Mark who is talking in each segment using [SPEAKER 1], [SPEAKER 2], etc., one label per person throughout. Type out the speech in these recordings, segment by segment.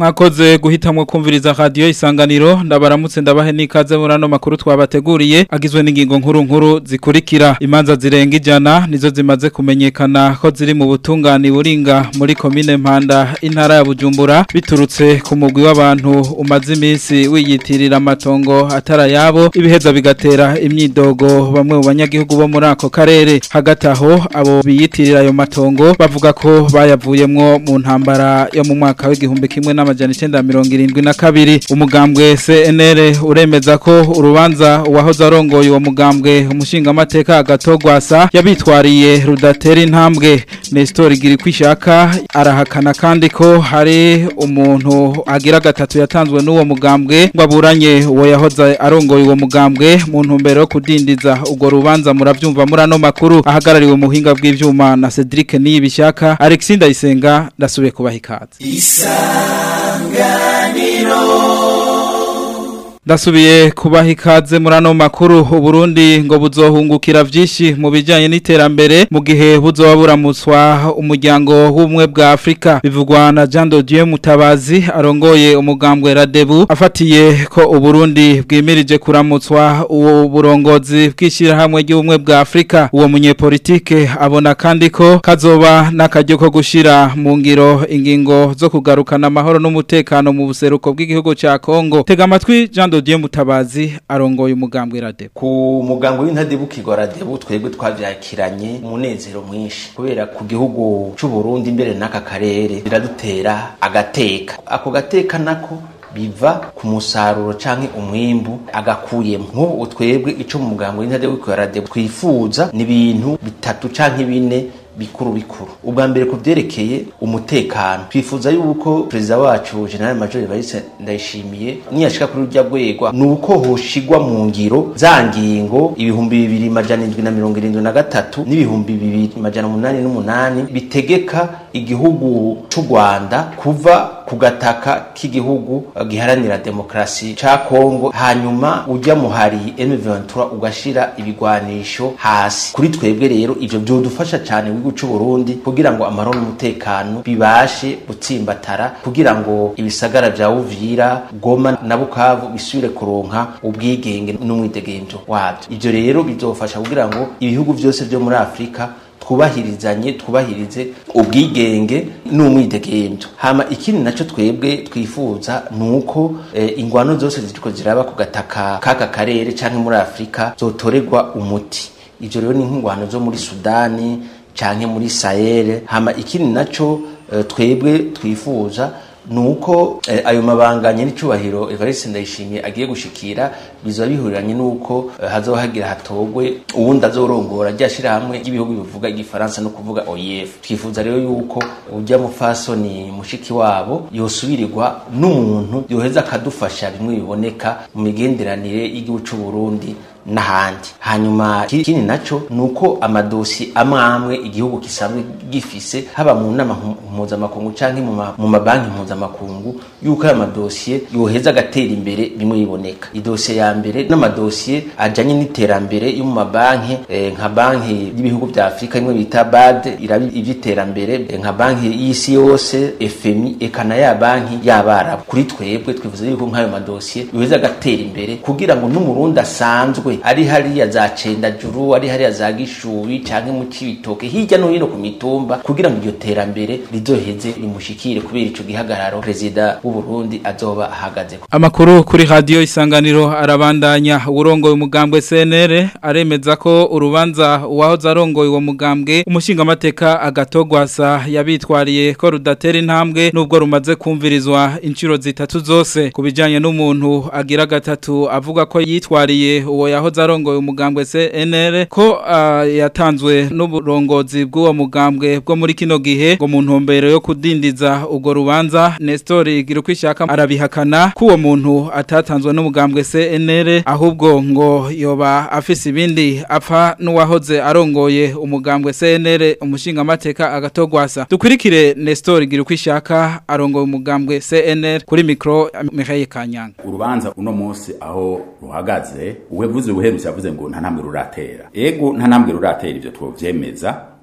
[SPEAKER 1] mwakoze guhitamwo kumviriza radio isanganiro ndabaramutse ndabahe nikaze muri ano makuru twabateguriye agizwe n'ingingo nkuru nkuru zikurikira imanza zirenga ijana nizo zimaze kumenyekana ko ziri mu butungane buringa muri komine Mpanda intara ya Bujumbura biturutse ku mugwi w'abantu umaze iminsi wiyitirira amatongo atara yabo ibiheza bigatera imyidogo bamwe mu banyagihugu bo muri ako karere hagati aho abo biyitirira ayo matongo bavuga ko bayavuyemwo mu ntambara yo mu mwaka w'igihumbi kimwe n'amajana icenda mirongo irindwi na kabiri umugambwe CNL uremeza ko urubanza uwahoze arongoye uwo mugambwe umushingamateka agatogwasa yabitwariye rudatera intambwe Nestor Girkwishaka arahakana kandi ko hari umuntu agira gatatu yatanzwe n'uwo mugambwe ngo aburanye uwo yahoze arongoye uwo mugambwe mu ntumbero yo kudindiza ubwo rubanza muravyumva muri ano makuru ahagarariwe mu buhinga bw'ivyuma na Cedric Niyibishaka Alexis Ndayisenga ndasubiye kubaha ikaze Ndasubiye kubaha ikaze muri ano makuru Burundi ngo buzohungukira vyinshi mu bijanye n'iterambere mu gihe buzoba buramutswa umuryango w'ubumwe bwa Afrika bivugwa na Jean de Dieu Mutabazi arongoye umugambwe Radebu afatiye ko Uburundi bwimirije kuramutswa uwo burongozi bwishira hamwe ry'ubumwe bwa Afrika uwo munyepolitike abona kandi ko kazoba n'akaryo ko gushira mu ngiro ingingo zo kugarukana amahoro n'umutekano mu buseruko bw'igihugu ca Kongo tega amatwi Jean Dodier Mutabazi arongoye umugambwe Radebu
[SPEAKER 2] ku mugango w'intadebukirwa Radebu twebwe twavyakiranye umunezero mwinshi kubera ku gihugu c'u Burundi imbere n'aka karere biradutera agateka ako gateka nako biva ku musaruro canke umwimbu agakuyemo nk'ubu twebwe ico mu mugango w'intadebukirwa Radebu twifuza ni ibintu bitatu canke bine bikuru bikuru ubwa mbere ku byerekeye umutekano twifuza yuko perezida wacu general major Evariste ndayishimiye niyashika kuri urya rwego ni uko hoshigwa mu ngiro za ngingo ibihumbi bibiri majana indwi na mirongo irindwi na gatatu n'ibihumbi bibiri majana umunani n'umunani bitegeka igihugu c'u Rwanda kuva ku gataka k'igihugu giharanira demokrasi ca Kongo hanyuma ujya muhari M23 ugashira ibigwanisho hasi kuri twebwe rero ivyo byodufasha cyane w'igihugu c'u Burundi kugira ngo amahoro n'umutekano bibashe gutsimbatara kugira ngo ibisagara vya Uvira Goma na Bukavu bisubire kuronka ubwigenge n'umwidegenzo wabyo ivyo rero bizofasha kugira ngo ibihugu byose byo muri Afrika twubahirizanye twubahirize ubwigenge n'umwidegenzo hama ikindi naco twebwe twifuza nuko e, ingwano zose ziriko ziraba ku gataka kaka karere canke muri Afrika zotorerwa umuti ivyo rero ni nk'ingwano zo muri Sudani canke muri Sahel hama ikindi naco e, twebwe twifuza nuko eh, ayo mabanganye n'icubahiro Evariste Ndayishimiye agiye gushikira bizoba bihuriranye nuko eh, hazohagira hatogwe uwundi azorongora ryashira hamwe y'ibihugu bivuga igifaransa no kuvuga OIF twifuza rero yuko ujya mufasoni mushiki wabo yosubirirwa n'umuntu yoheza akadufasha bimwe biboneka mu migenderanire y'igihugu c'u Burundi n'ahandi hanyuma ikindi naco nuko amadosi amwe amwe igihugu kisanzwe gifise haba mu nama mpuzamakungu canke mu mabanki mpuzamakungu yuko aya madosiye yoheza agatera imbere bimwe biboneka idosiye ya mbere n'amadosiye ajanye n'iterambere yo mu mabanki eh, nka banki y'ibihugu vya Afrika imwe bita BAD irabi ivy'iterambere eh, nka banki y'isi yose FMI eka na ya banki y'abarabu kuri twebwe twifuza yuko nk'ayo madosiye yoheza agatera imbere kugira ngo n'umurundi asanzwe ari hariya za cendajuru ari hariya za gishubi canke mu cibitoke hirya no hino ku mitumba kugira ngo iryo terambere rizoheze rimushikire kubera ico gihagararo perezida w'u Burundi azoba ahagaze
[SPEAKER 1] Amakuru kuri radio isanganiro arabandanya urongoye umugambwe CNR aremeza ko urubanza uwahoze arongoye uwo mugambwe umushinga mateka agatogwasa yabitwariye ko rudatera intambwe nubwo rumaze kumvirizwa inshiro zitatu zose kubijanye n'umuntu agira gatatu avuga ko yitwariye uwo yahoze arongoye umugambwe CNR ko uh, yatanzwe n'uburongozi bw'uwo mugambwe bwo muri kino gihe ngo mu ntumbero yo kudindiza ugo rubanza Nestor Girukwishaka arabihakana ko uwo muntu atatanzwe n'umugambwe CNR ahubwo ngo yoba afise ibindi apfa n'uwahoze arongoye umugambwe CNR umushinga mateka agatogwasa dukurikire Nestor Girukwishaka arongoye umugambwe CNR kuri micro Mihaye Kanyanga
[SPEAKER 3] urubanza uno munsi aho ruhagaze uwevuze ubuherutse yavuze ngo nta ntambwe ruratera ego nta ntambwe ruratera ivyo twovyemeza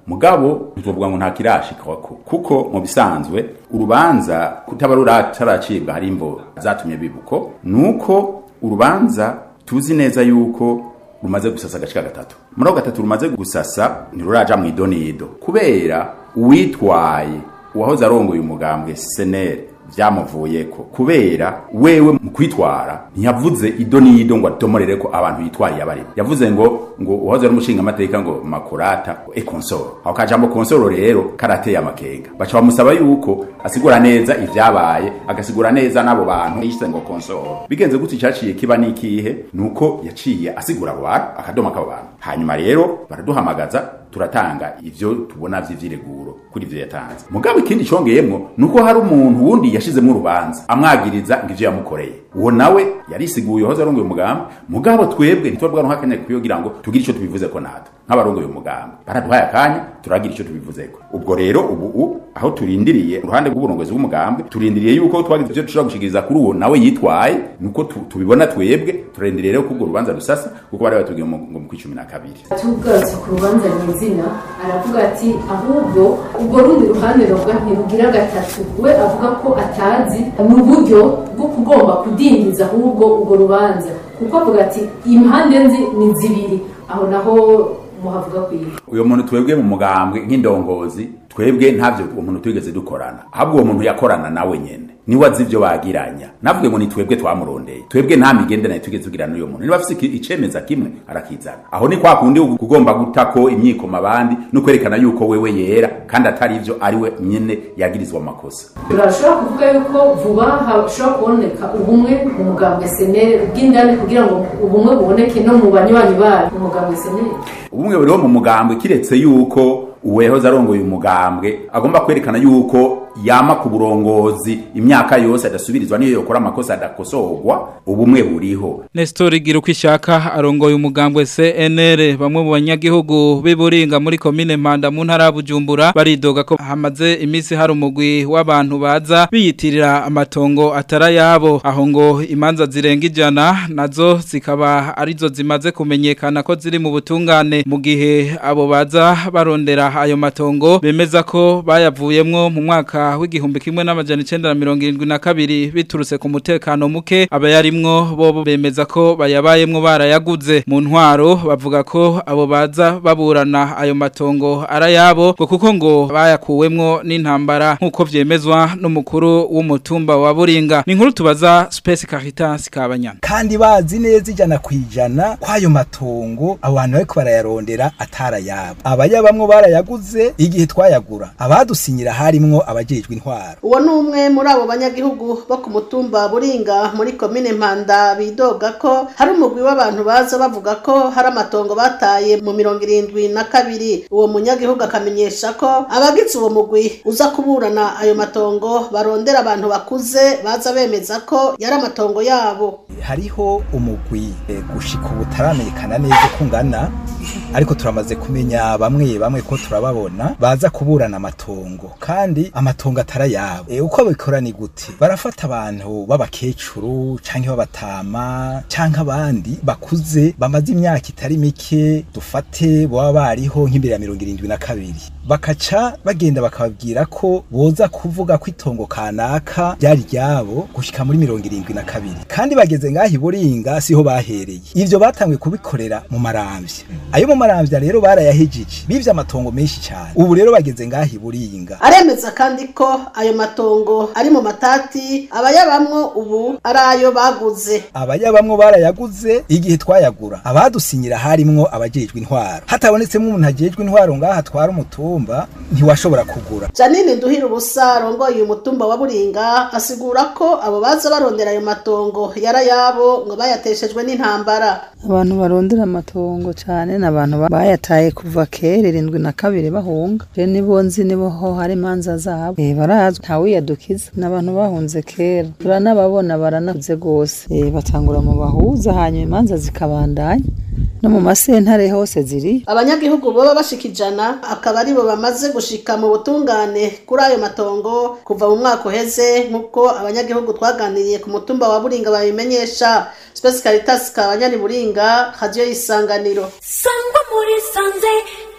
[SPEAKER 3] mugabo ntitwovuga ngo nta kirashikako kuko mu bisanzwe urubanza kutaba ruracaracibwa hari imvo zatumye bibuko nuko urubanza tuzi neza yuko rumaze gusasa agacika gatatu muri ako gatatu rumaze gusasa ntiruraja mu idonido kubera uwitwaye uwahoze arongoye umugambwe senere vyamuvuyeko kubera wewe mu kwitwara ntiyavuze ido n'ido ngo adomorere ko abantu yitwariye abari yavuze ngo ngo uhoze ari umushinga amateka ngo makurata e konsoro aho kajambo konsoro rero karateye amakenga baca bamusaba yuko asigura neza ivyabaye agasigura neza n'abo bantu yise ngo konsoro bigenze gutyo cyaciye kiba n'ikihe nuko yaciye asigura abo bantu akadoma k'abo bantu hanyuma rero baraduhamagaza turatanga ivyo tubona vy'ivyireguro kuri ivyo yatanze mugabo ikindi congeyemwo nuko hari umuntu wundi yashizemo urubanza amwagiriza ngo ivyo yamukoreye uwo nawe yarisiguye uhoze arongoye umugambi mugabo twebwe ntitwabwa nk'akanya kugira ngo tugire ico tubivuzeko natwe nk'abarongoye umugambi baraduhaye akanya turagira ico tubivuzeko ubwo rero ubu aho turindiriye uruhande rw'uburongozi bw'umugambi turindiriye yuko twagize ivyo dushobora gushikiriza kuri uwo nawe yitwaye nuko tubibona twebwe turindiriye rero ko urwo rubanza rusasa kuko bari batubwiye ngo mu kw'icumi na kabiri
[SPEAKER 4] tugarutse ku rubanza nyizina aravuga ati ahubwo ubwo rundi ruhande ruvuga ntirugira gatatu we avuga ko atazi mu buryo bwo kugomba kudindiza ahubwo urwo rubanza kuko avuga ati impande nzi ni zibiri aho naho muhavuga kwiga
[SPEAKER 3] uyo muntu twebwe mu mugambwe nk'indongozi twebwe ntavyo uwo muntu twigeze dukorana ahubwo uwo muntu yakorana nawe nyene niwe azi ivyo bagiranya navuge ngo ni twebwe twamurondeye twebwe nta migenderanire twigeze tugirana n'uyo muntu niba afise icemeza kimwe arakizana aho ni kwa kundi kugomba gutako imyikoma abandi no kwerekana yuko wewe yera kandi atari ivyo ari we nyene yagirizwa amakosa
[SPEAKER 4] turashobora kuvuga yuko vuba hashobora kuboneka ubumwe mu mugambwe senere bw'indani kugira ngo ubumwe buboneke no mu banywanyi bayo mu mugambwe senere
[SPEAKER 3] ubumwe buriho mu mugambwe kiretse yuko uwehoze arongoye umugambwe agomba kwerekana yuko yama ku burongozi imyaka yose adasubirizwa niyo yokora amakosa adakosorwa ubumwe buriho
[SPEAKER 1] Nestor Giruko ishaka arongoye umugambwe CNR bamwe mu banyagihugu biburinga muri commune Mpanda mu ntara ya Bujumbura baridoga ko hamaze imisi hari umugwi w'abantu baza biyitirira amatongo atara yabo aho ngo imanza zirenga ijana nazo zikaba arizo zimaze kumenyekana ko ziri mu butungane mu gihe abo baza barondera ayo matongo bemeza ko bayavuyemwo mu mwaka w'igihumbi kimwe n'amajana icenda na mirongo irindwi na kabiri biturutse ku mutekano muke abayarimwo bo bemeza ko bayabayemwo barayaguze mu ntwaro bavuga ko abo baza baburana ayo matongo arayabo ngo kuko ngo bayakuwemwo n'intambara nk'uko vyemezwa n'umukuru w'umutumba wa Buringa ni inkuru tubaza Space Caritas Kabanyana
[SPEAKER 5] kandi bazi neza ijana kwijana kwayo matongo abantu bariko barayarondera atarayabo abayabamwo barayaguze igihe twayagura abadusinyira harimwo abajejwe intwaro
[SPEAKER 6] uwo ni umwe muri abo banyagihugu bo ku mutumba buringa muri komine mpanda bidoga ko hari umugwi w'abantu baza bavuga ko hari amatongo bataye mu mirongo irindwi na kabiri uwo munyagihugu akamenyesha ko abagize uwo mugwi uza kuburana ayo matongo barondera abantu bakuze baza bemeza ko yari amatongo yabo
[SPEAKER 5] hariho umugwi eh, gushika ubu utaramenyekana neza uko ungana ariko turamaze kumenya bamwe bamwe ko turababona baza kuburana amatongo kandi amatongo atarayabo e, uko bikora ni gute barafata abantu b'abakecuru canke b'abatama canke abandi bakuze bamaze imyaka itari mike dufate boba bariho nk'imbere ya mirongo irindwi na kabiri bakaca bagenda bakababwira ko boza kuvuga ko itongo kanaka ryari ryabo gushika muri mirongo irindwi na kabiri kandi bageze ngaho iburinga siho bahereye ivyo batanguye kubikorera mu maramvya ayo mu maramvya rero barayahejije bivye amatongo menshi cyane ubu rero bageze ngaho iburinga
[SPEAKER 6] aremeza kandi ko ayo matongo ari mu matati abayabamwo ubu ari ayo baguze
[SPEAKER 5] abayabamwo barayaguze igihe twayagura abadusinyira harimwo abajejwe intwaro hatabonetsemo umuntu ajejwe intwaro ngaho atwara umutumba ntiwashobora kugura
[SPEAKER 6] janine nduhira ubusa arongoye uyu mutumba wa buringa asigura ko abo baza barondera ayo matongo yarayabo ngo bayateshejwe n'intambara
[SPEAKER 7] abantu barondera amatongo cyane ni abantu ba- bayataye kuva kera irindwi na kabiri bahunga je nibo nzi nibo ho hari imanza zabo eh barazwi ntawiyadukiza ni abantu bahunze kera turanababona baranakuze gose eh batangura mu bahuza hanyuma imanza zikabandanya no mu masentare hose ziri
[SPEAKER 6] abanyagihugu boba bashika ijana akaba aribo bamaze gushika mu butungane kuri ayo matongo kuva mu mwaka uheze nk'uko abanyagihugu twaganiriye ku mutumba wa buringa babimenyesha Space Caritas kabanyani buringa radio isanganiro
[SPEAKER 8] sangwa muri sanze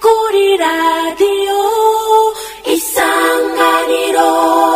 [SPEAKER 8] kuri radiyo isanganiro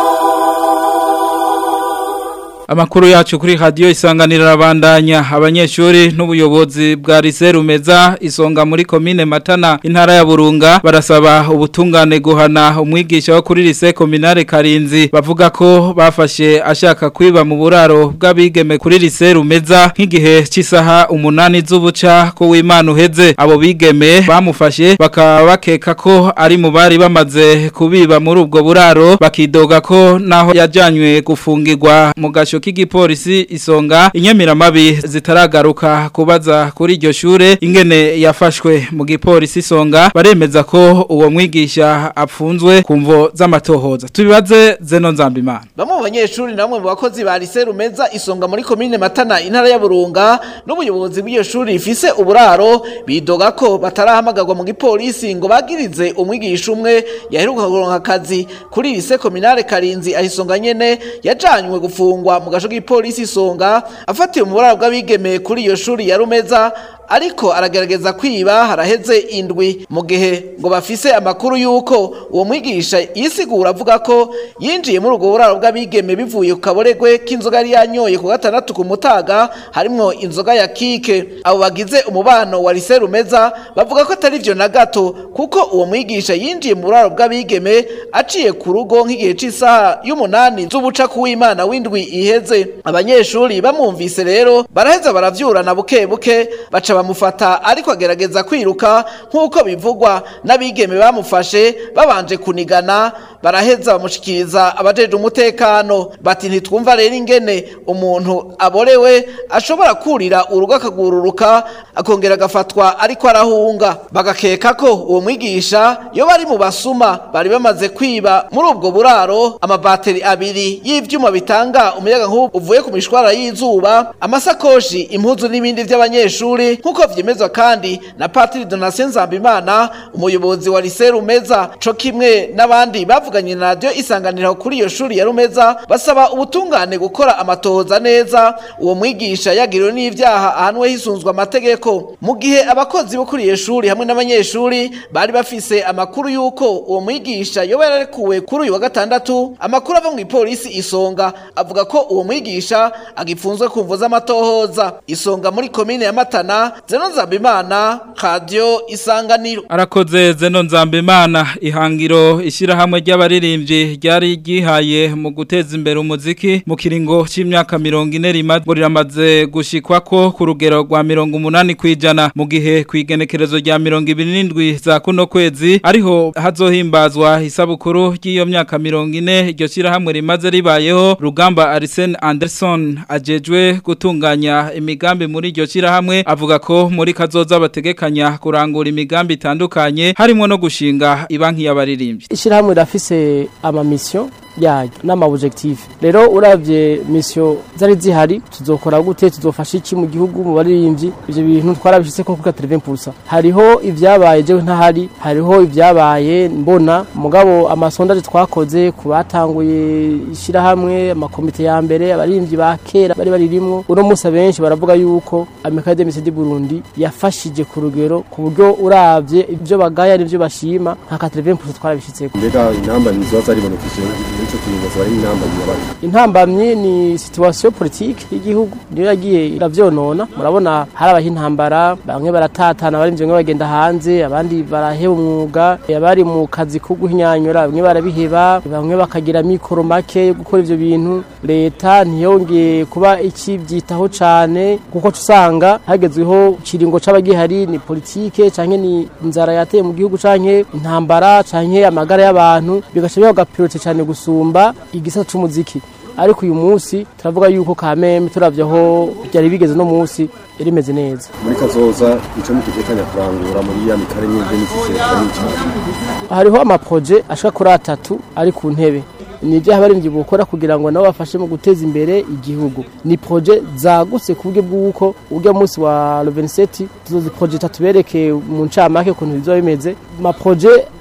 [SPEAKER 1] Amakuru yacu kuri radio isanganira rabandanya abanyeshuri n'ubuyobozi bwa Lycée Rumeza isonga muri commune Matana intara ya Burunga barasaba ubutungane guhana umwigisha wo kuri Lycée Communale Karinzi bavuga ko bafashe ashaka kwiba mu buraro bw'abigeme kuri Lycée Rumeza nk'igihe cy'isaha umunani z'ubuca ko w'Imana uheze abo bigeme bamufashe bakaba bakeka ko ari mu bari bamaze kubiba muri ubwo buraro bakidoga ko naho yajanywe gufungirwa mu gasho k'igipolisi isonga inyamiramabi zitaragaruka kubaza kuri iryo shure ingene yafashwe mu gipolisi isonga baremeza ko uwo mwigisha apfunzwe ku mvo z'amatohoza tubibaze zeno nzambimana
[SPEAKER 9] Bamwe mu banyeshuri namwe mu bakozi ba Lycée Rumeza isonga muri commune Matana intara ya Burunga n'ubuyobozi bw'iyo shuri rifise uburaro bidoga ko batarahamagagwa mu gipolisi ngo bagirize umwigisha umwe yaheruka kuronka akazi kuri Lycée Communale Karinzi ahisonga nyene yajanywe gufungwa mu gasho k'ipolisi isonga afatiwe mu buraro bw'abigeme kuri iyo shuri ya Rumeza ariko aragerageza kwiba haraheze indwi mu gihe ngo bafise amakuru yuko uwo mwigisha yisigura avuga ko yinjiye muri ubwo buraro bw'abigeme bivuye ku kaboregwe k'inzoga yari yanyoye ku gatandatu ku mutaga harimwo inzoga ya kike abo bagize umubano wa Lycée Rumeza bavuga ko atari vyo na gato kuko uwo mwigisha yinjiye mu buraro bw'abigeme aciye ku rugo nk'igihe c'isaha y'umunani z'ubuca kuw'Imana w'indwi iheze abanyeshuri bamwumvise rero baraheza baravyurana buke buke baca bamufata ariko agerageza kwiruka nk'uko bivugwa n'abigeme bamufashe babanje kunigana baraheza bamushikiriza abajeje umutekano bati ntitwumva rero ingene umuntu aborewe ashobora kurira urugo akagururuka akongera agafatwa ariko arahunga bagakeka ko uwo mwigisha iyo bari mu basuma bari bamaze kwiba muri ubwo buraro amabateri abiri y'ivyuma bitanga umuyaga nk'ubu uvuye ku mishwara y'izuba amasakoshi impuzu n'ibindi vy'abanyeshuri nk'uko vyemezwa kandi na Patiri Donatien Nzambimana umuyobozi wa Lycée Rumeza co kimwe n'abandi bavuganye na radio isanganira kuri iyo shuri ya Rumeza basaba ubutungane gukora amatohoza neza uwo mwigisha yagiriwe n'ivyaha ahanwe hisunzwe amategeko mu gihe abakozi bo kuri iyo shuri hamwe n'abanyeshuri bari bafise amakuru yuko uwo mwigisha yoba yararekuwe kuri uyu wa gatandatu amakuru ava mu ipolisi isonga avuga ko uwo mwigisha agipfunzwe ku mvo z'amatohoza isonga muri komine ya Matana Zeno Nzambimana Radio Isanganiro
[SPEAKER 1] arakoze zeno nzambimana ihangiro ishyirahamwe ry'abaririmbyi ryari ryihaye mu guteza imbere umuziki mu kiringo cy'imyaka mirongo ine rimaze ngo riramaze gushikwa ko ku rugero rwa mirongo umunani ku ijana mu gihe ku igenekerezo rya mirongo ibiri n'indwi za kuno kwezi ariho hazohimbazwa isabukuru ry'iyo myaka mirongo ine iryo shyirahamwe rimaze ribayeho rugamba Arsene Anderson ajejwe gutunganya imigambi muri iryo shyirahamwe avuga ko muri kazoza bategekanya kurangura imigambi itandukanye harimo no gushinga ibanki y'abaririmbyi
[SPEAKER 10] ishyirahamwe rirafise amamisiyo yayo n'amabujekitifu rero uravye misiyo zari zihari tuzokora gute tuzofasha iki mu gihugu mu baririmbyi ivyo bintu twarabishitse ko kuka 30% hariho ivyabaye jewe ntahari hariho ivyabaye mbona mugabo amasondaje twakoze ku batanguye ishyirahamwe amakomite ya mbere abaririmbyi ba kera bari baririmwo uno munsi abenshi baravuga yuko amekade mise di Burundi yafashije ku rugero ku buryo uravye ivyo bagaya n'ivyo bashima nka 30% twarabishitseko
[SPEAKER 11] mbega intamba nizo zaribonekije muri ico kiringo zari intamba nyabari
[SPEAKER 10] intambamye ni situation politique y'igihugu niyo yagiye iravyonona murabona harabaho intambara bamwe baratatana abari bamwe bagenda hanze abandi baraheba umwuga abari mu kazi ko guhinyanyura bamwe barabiheba bamwe bakagira mikoro make yo gukora ivyo bintu leta ntiyongeye kuba ikibyitaho cane kuko tusanga hagezweho kiringo c'abagihari ni politike canke ni inzara yateye mu gihugu canke intambara canke amagara y'abantu bigaca biha gapriorite cane gusumba igisata c'umuziki ariko uyu munsi turavuga yuko kameme turavye aho byari bigeze no munsi rimeze neza
[SPEAKER 11] muri kazoza ico mutegekanya kurangura muri ya mikare nyinshi n'ikiciro n'icyo
[SPEAKER 10] hariho amaproje ashika kuri atatu ari ku ntebe ni ibyo abarinzi bukora kugira ngo nabo bafashe mu guteza imbere igihugu ni proje zagutse ku buryo bw'uko ujya munsi wa 27 tuzozi proje tatubereke mu ncamake ukuntu bizoba bimeze ma proje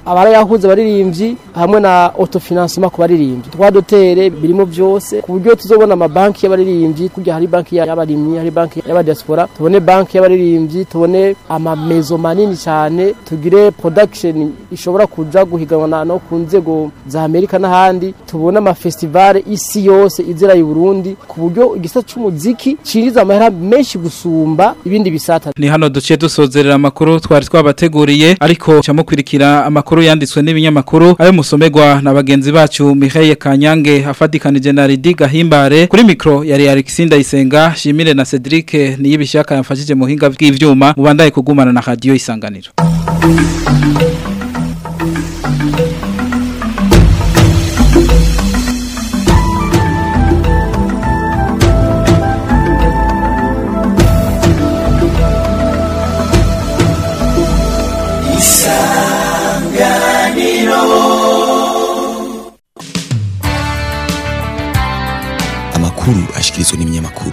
[SPEAKER 10] abarayahuza abaririmbyi hamwe na autofinancement ku baririmbyi twa dotere birimo byose ku buryo tuzobona amabanki y'abaririmbyi kurya hari banki y'abarimyi hari banki y'abadiaspora tubone banki y'abaririmbyi tubone amamezo manini cyane tugire production ishobora kuja guhiganwa no ku nzego za Amerika n'ahandi tubone amafestivale isi yose izira i Burundi ku buryo igisata c'umuziki cinjiza amahera menshi gusumba ibindi bisata
[SPEAKER 1] ni hano duciye dusozerera amakuru twari twabateguriye ariko camukurikira amakuru yanditswe n'ibinyamakuru ayo musomerwa na bagenzi bacu Mihaye Kanyange afadikanije na Ridi Gahimbare kuri mikro yari Alexinda Isenga Shimire na Cedric niyibishaka yamfashije mu hinga bw'ivyuma mubandaye kugumana na radio isanganiro
[SPEAKER 12] amakuru ashikirizwa n'ibinyamakuru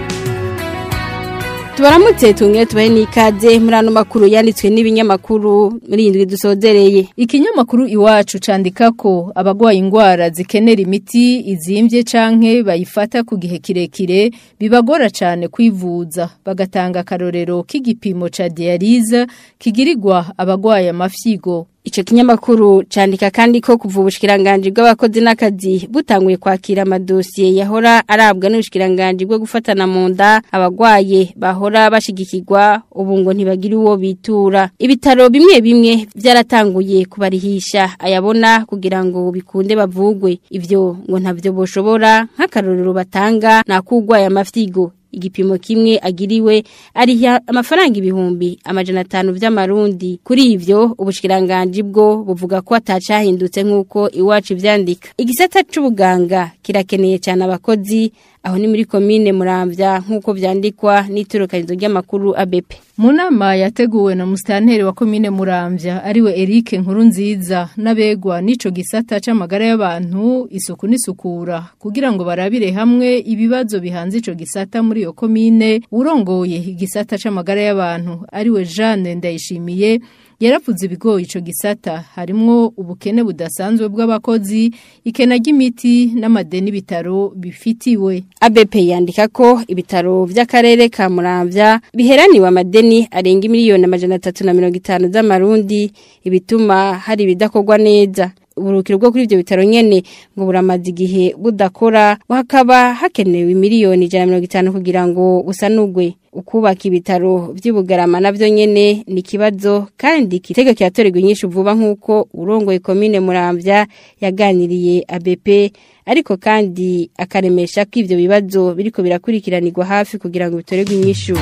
[SPEAKER 13] tubaramutse tumwe tubahe n'ikaze muri ano makuru yanditswe n'ibinyamakuru muri indwi dusozereye
[SPEAKER 14] ikinyamakuru iwacu candika ko abagwaye indwara zikenera imiti izimbye canke bayifata ku gihe kirekire bibagora cyane kwivuza bagatanga akarorero k'igipimo ca dialyse kigirirwa abagwaye amafyigo
[SPEAKER 13] Ico kinyamakuru candika kandi ko kuva ubushikiranganje bw'abakozi n'akazi butanguye kwakira amadosiye yahora arabwa n'ubushikiranganje bwo gufatana mu nda abagwaye bahora bashigikirwa ubu ngo ntibagira uwo bitura ibitaro bimwe bimwe byaratanguye kubarihisha ayabona kugira ngo bikunde bavugwe ivyo ngo ntavyo boshobora nk'akarorero batanga nakugwaye amafyigo igipimo kimwe agiriwe ariha amafaranga ibihumbi amajana atanu vy'amarundi kuri ivyo ubushikiranganje bwo buvuga ko atacahindutse nk'uko iwacu ivyandika igisata c'ubuganga kirakeneye cyane abakozi aho ni muri komine muramvya nk'uko vyandikwa n'iturukanizo ry'amakuru ABP
[SPEAKER 14] mu nama yateguwe na musitanteri wa komine muramvya ariwe Eric Nkurunziza n'abegwa n'ico gisata c'amagara y'abantu isuku n'isukura kugira ngo barabire hamwe ibibazo bihanze ico gisata muri iyo komine urongoye igisata c'amagara y'abantu ariwe Jeanne Ndayishimiye yaravuze ibigoye ico gisata harimwo ubukene budasanzwe bw'abakozi ikena ry'imiti n'amadeni bitaro bifitiwe
[SPEAKER 13] ABP yandika ko ibitaro vy'akarere ka Muramvya biheraniwe amadeni arenga miliyoni amajana 350 z'amarundi ibituma hari bidakorwa neza uburukiro bwo kuri ibyo bitaro nyene ngo buramaze igihe budakora hakaba hakenewe miliyoni 150 kugira ngo busanugwe ukubaka ibitaro by'ubugarama navyo nyene ni kibazo kandi kitego kiratorerwa inyishu vuba nkuko urongoye komine Muramvya yaganiriye ABP ariko kandi akaremesha ko ivyo bibazo biriko birakurikiranirwa hafi kugira ngo bitorerwe inyishu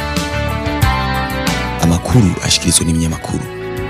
[SPEAKER 12] amakuru ashikirizwa n'ibinyamakuru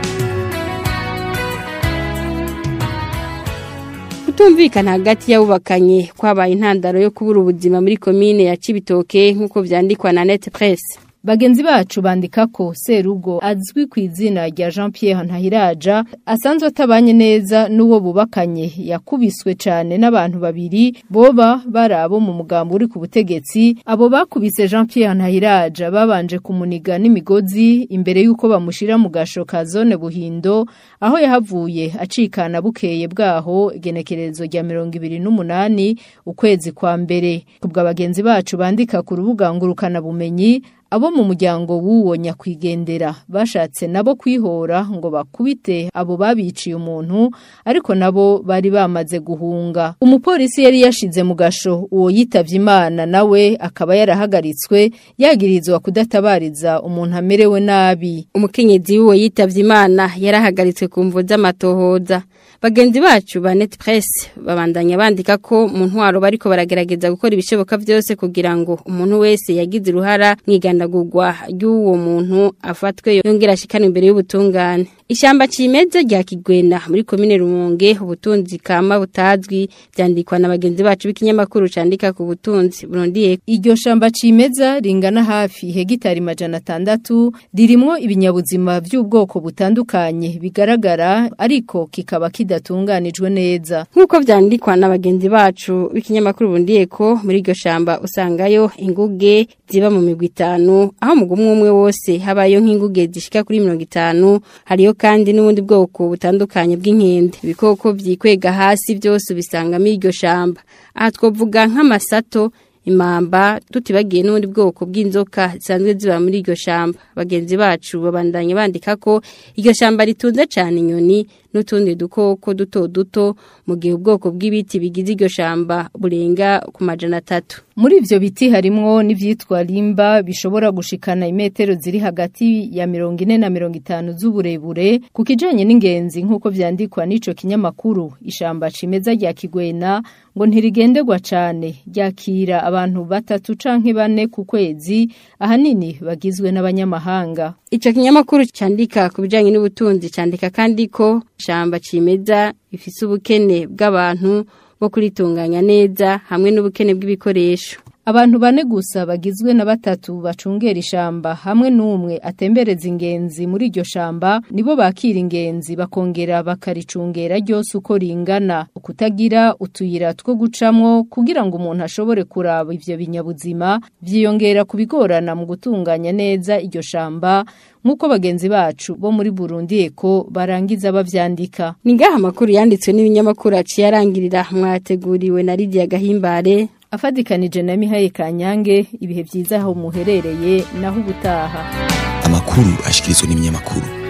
[SPEAKER 13] kutumvikana hagati y'abubakanye kwabaye intandaro yo kubura ubuzima muri komine ya Cibitoke nk'uko vyandikwa na Net Press
[SPEAKER 14] Bagenzi bacu bandika ko Serugo azwi ku izina rya Jean Pierre Ntahiraja asanzwe atabanye neza n'uwo bubakanye yakubiswe cyane n'abantu babiri boba barabo mu mugambo uri ku butegetsi abo bakubise Jean Pierre Ntahiraja babanje kumuniga n'imigozi imbere y'uko bamushira mu gasho ka zone Buhindo aho yahavuye acikana bukeye bwaho igenekerezo rya 28 ukwezi kwa mbere kubwa bagenzi bacu bandika ku rubuga ngurukana bumenyi abo mu muryango w'uwo nyakwigendera bashatse nabo kwihora ngo bakubite abo babiciye umuntu ariko nabo bari bamaze guhunga umupolisi yari yashize mu gasho uwo yitavye imana nawe akaba yarahagaritswe yagirizwa kudatabariza umuntu amerewe nabi
[SPEAKER 13] umukenyezi w'uwo yitavye imana yarahagaritswe ku mvo z'amatohoza bagenzi bacu ba net press babandanya bandika ko mu ntwaro bariko baragerageza gukora ibishoboka byose kugira ngo umuntu wese yagize uruhara mwigandagurwa ry'uwo muntu afatwe yongera ashikana imbere y'ubutungane Ishamba cimeza rya Kigwena muri komine Rumonge ubutunzi kama butazwi byandikwa na bagenzi bacu b'ikinyamakuru candika ku butunzi Burundi
[SPEAKER 14] iryo shamba cimeza ringana hafi hegitari majana atandatu ririmwo ibinyabuzima by'ubwoko butandukanye bigaragara ariko kikaba kida ridatunganijwe neza
[SPEAKER 13] nk'uko vyandikwa na bagenzi bacu b'ikinyamakuru bundiye ko muri iryo shamba usangayo inguge ziba mu migwi itanu aho mu gumwe umwe wose habayo nk'inguge zishika kuri mirongo itanu hariyo kandi n'ubundi bwoko butandukanye bw'inkende ibikoko vyikwega hasi vyose ubisanga muri iryo shamba aha twovuga nk'amasato imamba tutibagiye n'ubundi bwoko bw'inzoka zisanzwe ziba muri iryo shamba bagenzi bacu babandanye bandika ko iryo shamba ritunze cyane inyoni n'utundi dukoko duto duto mu gihe ubwoko bw'ibiti bigize iryo shamba burenga ku majana atatu
[SPEAKER 14] muri ivyo biti harimwo n'ivyitwa limba bishobora gushikana imetero ziri hagati ya mirongo ine na mirongo itanu z'uburebure ku kijanye n'ingenzi nk'uko vyandikwa n'ico kinyamakuru ishamba cimeza rya kigwena ngo ntirigenderwa cane ryakira abantu batatu canke bane ku kwezi ahanini bagizwe n'abanyamahanga
[SPEAKER 13] Ico kinyamakuru candika ku bijanye n'ubutunzi candika kandi ko shamba cimeza ifise ubukene bw'abantu bo kuritunganya neza hamwe n'ubukene bw'ibikoresho.
[SPEAKER 14] Abantu bane gusa bagizwe na batatu bacungera ishamba hamwe n'umwe atembereza ingenzi muri iryo shamba nibo bakira ingenzi bakongera bakaricungera ryose uko ringana kutagira utuyira two gucamwo kugira ngo umuntu ashobore kuraba ivyo binyabuzima vyiyongera kubigorana mu gutunganya neza iryo shamba nk'uko bagenzi bacu bo muri Burundi eko barangiza bavyandika
[SPEAKER 13] Ni ngaha amakuru yanditswe n'ibinyamakuru aciye arangirira mwateguriwe na Lydia Gahimbare
[SPEAKER 14] afadikanije na Mihaye Kanyange ibihe vyiza aho muherereye naho ubutaha
[SPEAKER 12] amakuru ashikirizwa n'ibinyamakuru